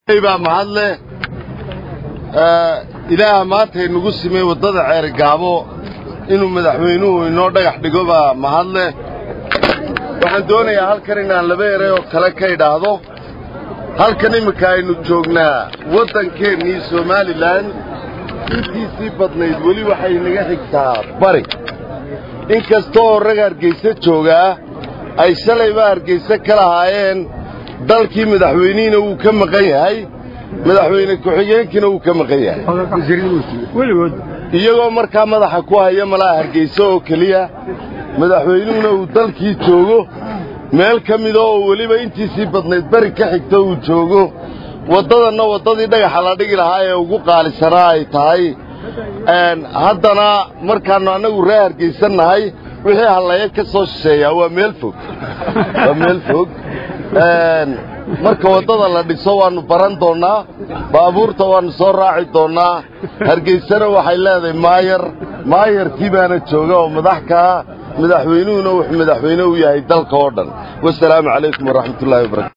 baa mahadle ilaaha maanta inagu simay waddada ceerigaabo inuu madaxweynuhu inoo dhagax dhigo baa mahadle waxaan doonayaa halkan inaan laba eray oo kale ka idhaahdo halkan imminka aynu joognaa waddankeennii somalilan intiisii badnayd weli waxay naga xigtaa bari in kasta oo rag hargayse joogaa ay shalayba hargayse ka lahaayeen dalkii madaxweynihiina wuu ka maqan yahay madaxweyne ku-xigeenkiina wuu ka maqan yahay iyagoo markaa madaxa ku haya malaha hargayse oo keliya madaxweynuhuna uu dalkii joogo meel ka mida oo weliba intiisii badnayd beri ka xigta uu joogo waddadanna waddadii dhagaxa la dhigi lahaa ee ugu qaalisanaa ay tahay haddana markaannu annagu ree hargaysan nahay wixii hallaya ka soo shisheeyaa waa meel fog waa meel fog marka waddada la dhiso waannu baran doonnaa baabuurta waannu soo raaci doonnaa hargaysana waxay leedahay maayar maayarkii baana jooga oo madax kaa madaxweynuhuna wuxuu madaxweyne u yahay dalka oo dhan wasalaamu calaykum waraxmatullahi wabarakatu